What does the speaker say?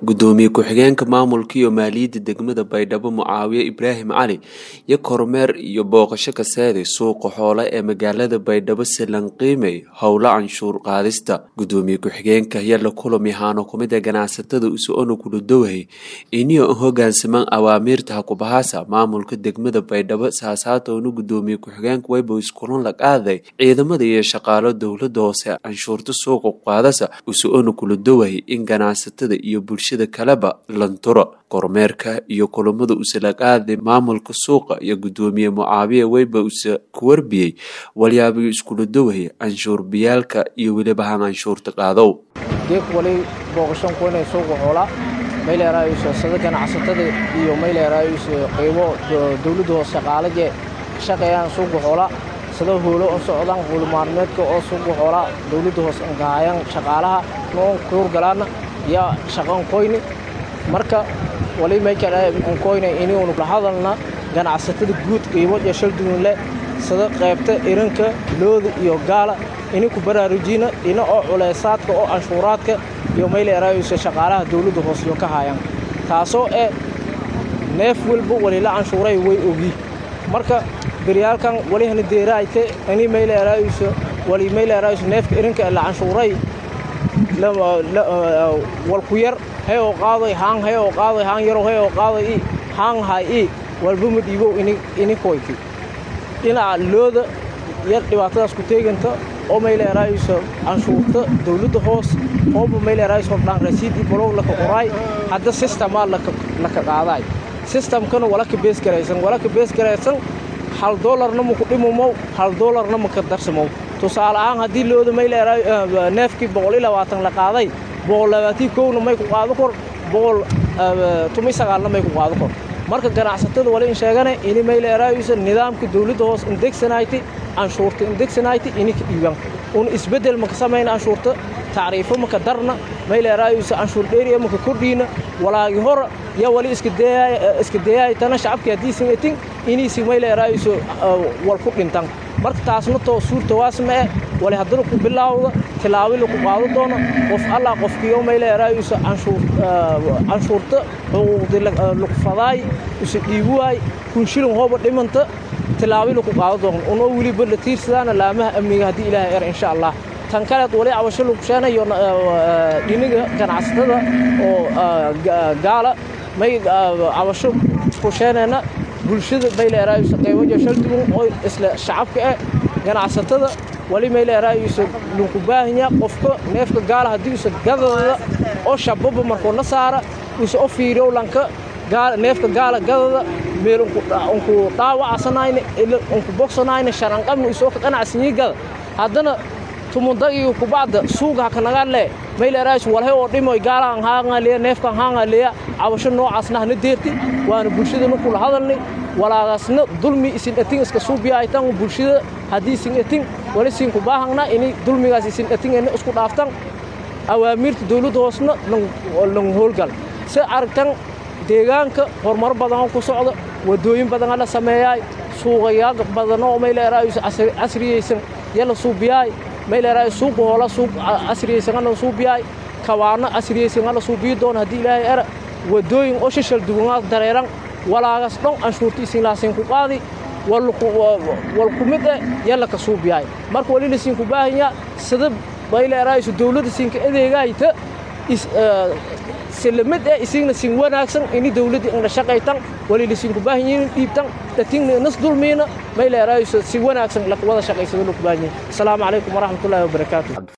gudoomiye ku-xigeenka maamulka iyo maaliyadda degmada baydhabo mucaawiye ibraahim cali iyo kormeer iyo booqasho ka seeday suuqa xoole ee magaalada baydhabo silanqiimey howlo canshuur qaadista gudoomiye ku-xigeenka ayaa la kulami haano kumida ganacsatada uso-ona kuludowhay iniyo hogaansamaan awaamiirta hakubahaasa maamulka degmada baydhabo saasaatowna gudoomiye ku-xigeenka wayba iskulan la qaaday ciidamada iyo shaqaalo dowlada hoose canshuurta suuqa qaadasa uso-ona kuladowahay in ganacsatada iyo bulshada kaleba lanturo kormeerka iyo kulamada usala qaaday maamulka suuqa iyo gudoomiye mucaawiye weyba usa ku warbiyey walyaabiyo iskuladowahay canshuurbiyaalka iyo weliba han canshuurta qaadow geek wali booqashan kuinay suuqa xoolaa mayleeraayuso sada ganacsatada iyo mayleeraayuso qaybo dowladda hoose shaqaalaje shaqeeyaan suuqa xoolaa sada hoolo u socdaan hoolmaalmeedka oo suuqa xoolaa dowladda hoose angahayaan shaqaalaha noon kuurgalaana yaa shaqan koyni marka wali maykaankoyna inuunu la hadalna ganacsatada guud qiimo iyo shaldugunle sada qaybta iranka looda iyo gaala ininku baraarujina ina oo culeysaadka oo canshuuraadka iyo mayleeraayusa shaqaalaha dowladda hoosyo ka haayaan taasoo ee neef walba walila canshuuray way ogi marka beryaalkan walihana deeraayte ini mayleeraayusa wali mayleeraayusa neefka irinka la canshuuray walku yar hay oo qaaday haan hay oo qaaday haan yarow hay oo qaaday i haan hay i walba ma dhiibow ini koyti dhinaca looda yar dhibaatadaas ku teeganta oo mayleeraayusa canshuurta dowladda hoos ooba mayleeraayus hordhaan rasiid i balow laka qoraay hadda sistemaa laka qaadaay sistamkana walaka beesgaraysan walaka beesgaraysan hal doolarna maku dhimumow hal doolarna maka darsamow tusaale ahaan haddii looda mayleeraay neefkii boqol iyo labaatan la qaaday boqol labaatii kowna may ku qaado kor boqol tumi sagaalna may ku qaado kor marka ganacsatada wali in sheegane ini mayleeraayusa nidaamka dowladda hoos indegsanayti canshuurta indegsanayti ini ka dhiiban un isbeddel maka samayna canshuurta tacriifo maka darna mayleeraayusa canshuur dheeriya maka kordhiina walaagi hora yaa wali iska deyaaytana shacabkii haddiisan etin iniisi mayleeraayusa wal ku dhintan marka taasna too suurtawaasma eh wali haddana ku bilaawda tilaabi laku qaado doono qof allah qofkiyo mayleeraayusa canshuurta xuquuqdi laku fadaay usa dhiibuwaay kunshilin hooba dhimanta tilaabi laku qaado doono unoo weliba la tiirsadaana laamaha amniga haddii ilaahay er insha allah tan kaleed wali cabasho lagu sheenayo dhiniga ganacsatada oo gaala may cabasho ku sheenayna bulshada mayleeraayusa qaybajo shaldugun oo isla shacabka eh ganacsatada wali mayleeraayusa lunku baahinya qofka neefka gaala haddii usa gadada oo shababa markuu na saara usa o fiiriyow lanka neefka gaala gadada meel unku dhaawacasanayna unku bogsanayna sharanqabna usoo ka qanacsanyi gada haddana tumundagiga kubacda suuga hakanagaale mayleeraayus walhay oo dhimoy gaalaan haangaleya neefkan haangaleya cabasho noocaasna hana deerti waana bulshadana kula hadalnay walaagaasna dulmi isin etin iska suubiyaaytan bulshada haddii isin etin wali siinku baahangna ini dulmigaas isin etin ena isku dhaaftan awaamiirta dowladda hoosna lang hoolgal se aragtan deegaanka horumar badanoo ku socda wadooyin badana la sameeyaay suuqayaa badanoo mayleeraayus casriyaysan yala suubiyaay mayleeraay suuqa hoola suuq casriyaysanala suubiyaay kawaano casriyaysanala suubiyi doona haddii ilaahay era wadooyin oo shashal dugunaad dareeran walaagas dhon canshuurta isinlaasiinku qaadi wal ku mid eh yalla ka suubiyaay marka wali lasiinku baahanyaa sida mayleeraaysu dowladda siinka adeegaayta silamid eh isigna sin wanaagsan ini dowladda indha shaqaytan wali lasiinku baahanyiin dhiibtan dhatingna inas dulmiina mayleeraaysu si wanaagsan wada shaqaysada laku baahanyiin asalaamu calaykum waraxmatullaahi wabarakaatu